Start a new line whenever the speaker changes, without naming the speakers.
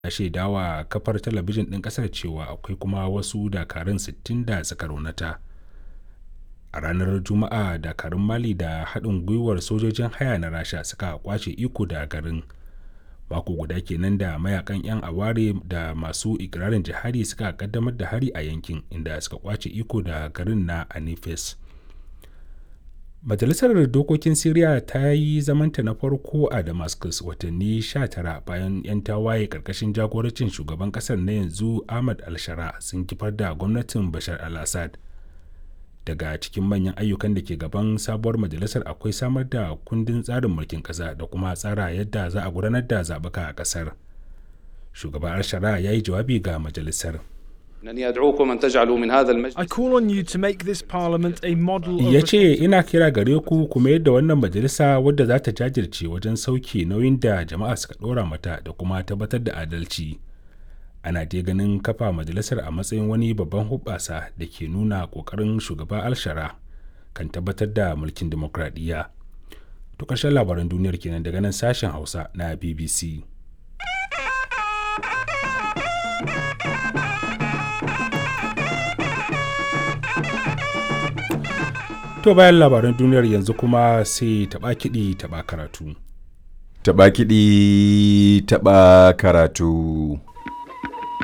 ya shaidawa kafar talabijin ɗin ƙasar cewa akwai kuma wasu dakarun 60 da suka raunata a ranar juma'a dakarun mali da haɗin gwiwar sojojin haya na rasha suka kwace iko da garin mako guda kenan da mayakan 'yan aware da masu ikirarin jihadi suka kaddamar da hari a yankin inda suka kwace iko da garin na anifes majalisar dokokin syria ta yi zamanta na farko a damascus watanni 19 bayan 'yan tawaye karkashin jagorancin shugaban kasar na yanzu ahmad al-shara sun kifar da gwamnatin bashar al-assad daga cikin manyan ayyukan da ke gaban sabuwar majalisar akwai samar da kundin tsarin mulkin ƙasa da kuma tsara yadda za a gudanar da zaɓuka a ƙasar shugaban al-shara ya yi jawabi ga majalisar
I call on you to make this parliament a model of
ya ce ina kira gare ku kuma yadda wannan majalisa wadda za ta jajirce wajen sauke nauyin da jama'a suka ɗora mata da kuma tabbatar da adalci ana dai ganin kafa majalisar a matsayin wani babban hubbasa da ke nuna ƙoƙarin shugaba alshara kan tabbatar da mulkin demokradiyya to ƙarshen labaran duniyar kenan daga nan sashen hausa na bbc To bayan labaran duniyar yanzu kuma sai taɓa kiɗi taɓa karatu.
Taɓa kiɗi taɓa karatu.